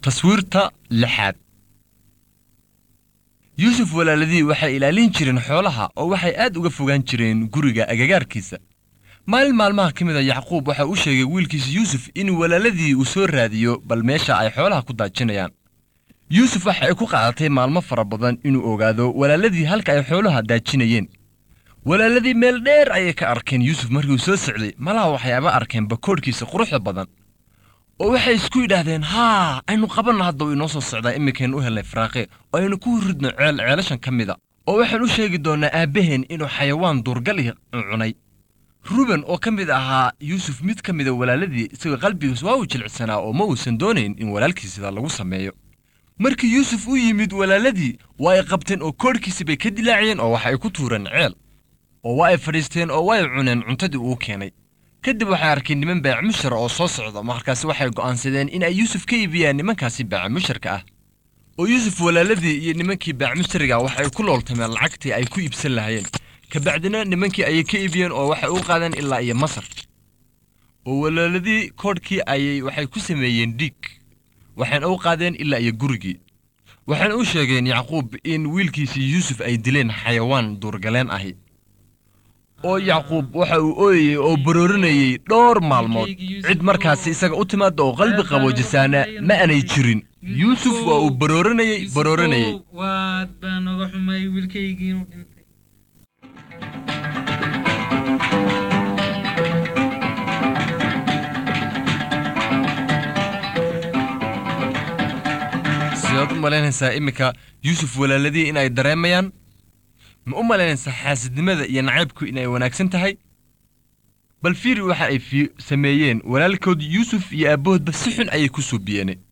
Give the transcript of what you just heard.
taswiirta lixaad yuusuf walaaladii waxay ilaalin jireen xoolaha oo waxay aad uga fogaan jireen guriga agagaarkiisa maalin maalmaha ka mid a yacquub waxa uu sheegay wiilkiisa yuusuf in walaaladii uu soo raadiyo bal meesha ay xoolaha ku daajinayaan yuusuf waxa ay ku qaadatay maalmo fara badan inuu ogaado walaaladii halka ay xoolaha daajinayeen walaaladii meel dheer ayay ka arkeen yuusuf markiiuu soo socday malaha waxyaaba arkeen bakoodhkiisa quruxda badan oo waxay isku yidhaahdeen haa aynu qabanno hadda uu inoo soo socdaa iminkaynu u helnay faraaqe oo aynu ku ridno ceel ceelashan ka mida oo waxaan u sheegi doonnaa aabbaheen inuu xayawaan duurgal ih cunay ruben oo ka mid ahaa yuusuf mid ka mida walaaladii isagoo qalbigiis waa uu jilicsanaa oo ma uusan doonayn in walaalkii sida lagu sameeyo markii yuusuf u yimid walaaladii waa ay qabteen oo koodhkiisi bay ka dilaaciyeen oo waxa ay ku tuureen ceel oo waa ay fadhiisteen oo waa ay cuneen cuntadii uu keenay kadib waxay arkeen niman baacimushara oo soo socda markaasi waxay go'aansadeen in ay yuusuf ka iibiyaan nimankaasi baacimusharka ah oo yuusuf walaaladii iyo nimankii baacimushariga waxay ku looltameen lacagtii ay ku iibsan lahaayeen kabacdina nimankii ayay ka iibiyeen oo waxay u qaadeen ilaa iyo masar oo walaaladii koodhkii ayay waxay ku sameeyeen dhiig waxayna u qaadeen ilaa iyo gurigii waxayna u sheegeen yacquub in wiilkiisii yuusuf ay dileen xayawaan duurgaleen ahi oo yacquub waxa uu ooyayey oo baroorinayey dhowr maalmood cid markaasi isaga u timaada oo qalbi qaboojisaana ma aanay jirin yuusuf waa uu baroorinayey baroorinayey waad baan noga xumay wiilkaygii inuu dhintay sidaad u malaynaysaa iminka yuusuf walaaladii in ay dareemayaan ma u malaynaysaa xaasidnimada iyo nacaybku inay wanaagsan tahay bal fiiri waxa ay sameeyeen walaalkood yuusuf iyo aabbahoodba si xun ayay ku suubiyeen